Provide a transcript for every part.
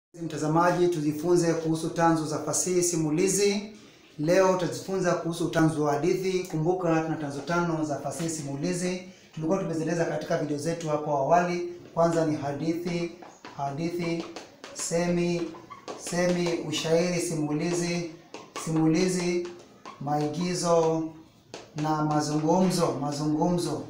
Mtazamaji, tujifunze kuhusu tanzu za fasihi simulizi. Leo tutajifunza kuhusu tanzu wa hadithi. Kumbuka tuna tanzu tano za fasihi simulizi, tulikuwa tumezieleza katika video zetu hapo awali. Kwanza ni hadithi, hadithi, semi, semi, ushairi, simulizi, simulizi, maigizo na mazungumzo, mazungumzo.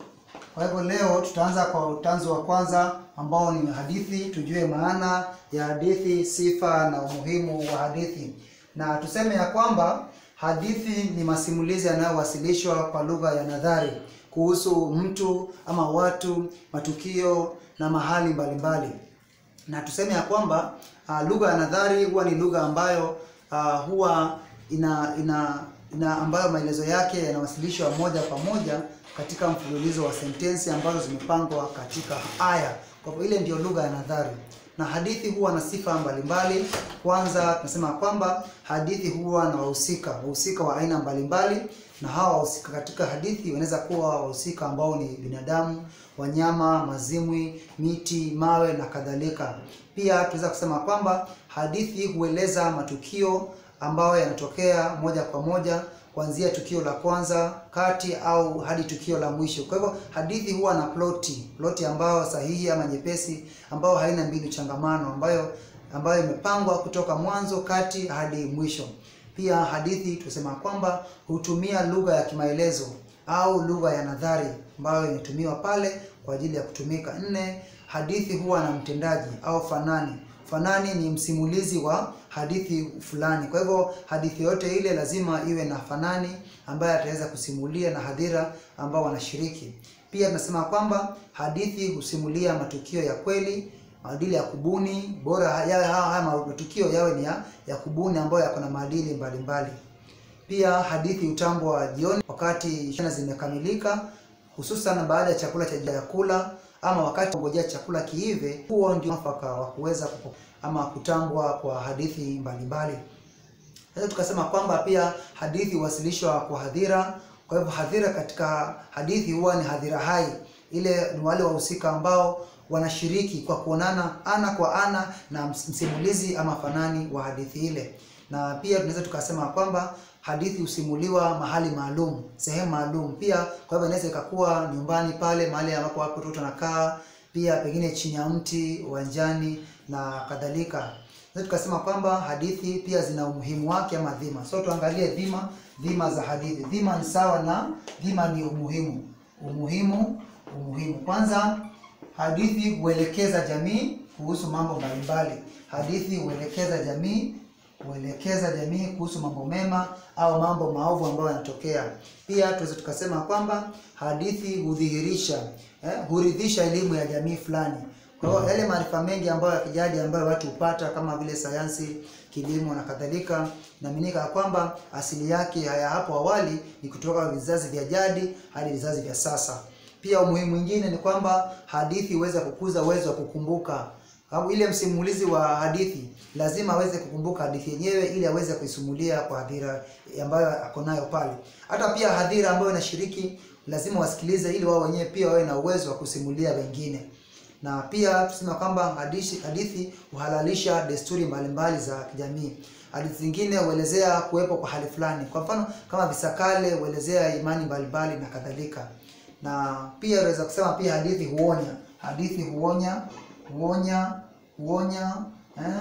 Kwa hivyo leo tutaanza kwa utanzu wa kwanza ambao ni hadithi. Tujue maana ya hadithi, sifa na umuhimu wa hadithi, na tuseme ya kwamba hadithi ni masimulizi yanayowasilishwa kwa lugha ya nadhari kuhusu mtu ama watu, matukio na mahali mbalimbali mbali. Na tuseme ya kwamba uh, lugha ya nadhari huwa ni lugha ambayo uh, huwa ina, ina, ina ambayo maelezo yake yanawasilishwa moja kwa moja katika mfululizo wa sentensi ambazo zimepangwa katika aya. Kwa hivyo ile ndio lugha ya nadhari, na hadithi huwa na sifa mbalimbali. Kwanza tunasema kwamba hadithi huwa na wahusika, wahusika wa aina mbalimbali, na hawa wahusika katika hadithi wanaweza kuwa wahusika ambao ni binadamu, wanyama, mazimwi, miti, mawe na kadhalika. Pia tunaweza kusema kwamba hadithi hueleza matukio ambayo yanatokea moja kwa moja kuanzia tukio la kwanza, kati au hadi tukio la mwisho. Kwa hivyo hadithi huwa na ploti, ploti ambayo sahihi ama nyepesi, ambayo haina mbinu changamano, ambayo ambayo imepangwa kutoka mwanzo, kati hadi mwisho. Pia hadithi tusema kwamba hutumia lugha ya kimaelezo au lugha ya nadhari ambayo imetumiwa pale kwa ajili ya kutumika. Nne, hadithi huwa na mtendaji au fanani. Fanani ni msimulizi wa hadithi fulani. Kwa hivyo hadithi yote ile lazima iwe na fanani ambaye ataweza kusimulia na hadhira ambao wanashiriki. Pia tunasema kwamba hadithi husimulia matukio ya kweli, maadili ya kubuni, bora yawe haya matukio yawe ni ya, ya kubuni ambayo yako na maadili mbalimbali. Pia hadithi hutambwa jioni wakati shana zimekamilika, hususan baada ya chakula cha kula ama wakati ngojea chakula kiive. Huo ndio mwafaka wa kuweza ama kutambwa kwa hadithi mbalimbali. Sasa tukasema kwamba pia hadithi huwasilishwa kwa hadhira. Kwa hivyo hadhira katika hadithi huwa ni hadhira hai, ile ni wale wahusika ambao wanashiriki kwa kuonana ana kwa ana na msimulizi ama fanani wa hadithi ile. Na pia tunaweza tukasema kwamba hadithi husimuliwa mahali maalum, sehemu maalum. Pia kwa hivyo inaweza ikakuwa nyumbani pale mahali ambapo watu watoto wanakaa, pia pengine chini ya mti, uwanjani na kadhalika. Sasa tukasema kwamba hadithi pia zina umuhimu wake ama dhima. So tuangalie dhima, dhima za hadithi. Dhima ni sawa na dhima ni umuhimu. Umuhimu, umuhimu. Kwanza hadithi huelekeza jamii kuhusu mambo mbalimbali. Hadithi huelekeza jamii huelekeza jamii kuhusu mambo mema au mambo maovu ambayo yanatokea. Pia tuweze tukasema kwamba hadithi hudhihirisha eh, huridhisha elimu ya jamii fulani. Kwa hiyo yale maarifa mengi ambayo ya kijadi ambayo watu hupata kama vile sayansi, kilimo na kadhalika, inaaminika kwamba asili yake haya hapo awali ni kutoka vizazi vya jadi hadi vizazi vya sasa. Pia umuhimu mwingine ni kwamba hadithi huweza kukuza uwezo wa kukumbuka au ile msimulizi wa hadithi lazima aweze kukumbuka hadithi yenyewe ili aweze kuisimulia kwa hadhira ambayo ako nayo pale. Hata pia hadhira ambayo inashiriki lazima wasikilize ili wao wenyewe pia wawe na uwezo wa kusimulia wengine. Na pia tuseme kwamba hadithi hadithi huhalalisha desturi mbalimbali za kijamii. Hadithi zingine huelezea kuwepo kwa hali fulani, kwa mfano kama visakale huelezea imani mbalimbali na kadhalika. Na pia unaweza kusema pia hadithi huonya, hadithi huonya huonya huonya eh,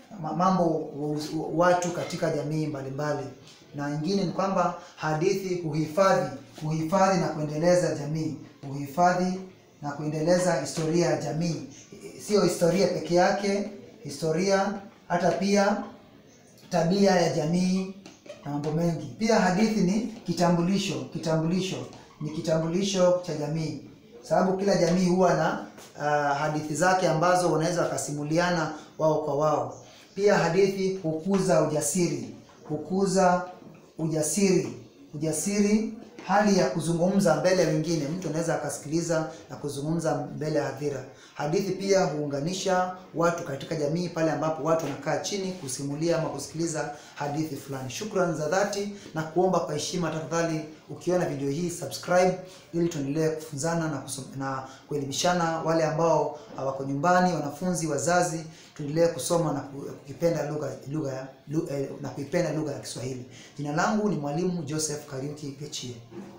mambo watu katika jamii mbalimbali. Na nyingine ni kwamba hadithi huhifadhi huhifadhi na kuendeleza jamii, huhifadhi na kuendeleza historia ya jamii. Sio historia peke yake, historia hata pia tabia ya jamii na mambo mengi. Pia hadithi ni kitambulisho, kitambulisho ni kitambulisho cha jamii sababu kila jamii huwa na uh, hadithi zake ambazo wanaweza wakasimuliana wao kwa wao. Pia hadithi hukuza ujasiri, hukuza ujasiri, ujasiri, hali ya kuzungumza mbele ya wengine. Mtu anaweza akasikiliza na kuzungumza mbele ya hadhira. Hadithi pia huunganisha watu katika jamii pale ambapo watu wanakaa chini kusimulia ama kusikiliza hadithi fulani. Shukrani za dhati na kuomba kwa heshima, tafadhali ukiona video hii subscribe, ili tuendelee kufunzana na, na kuelimishana wale ambao wako nyumbani, wanafunzi, wazazi tuendelee kusoma na ku- kukipenda lugha lugha ya- lu- eh, na kuipenda lugha ya Kiswahili. Jina langu ni mwalimu Joseph Kariuki Gechie.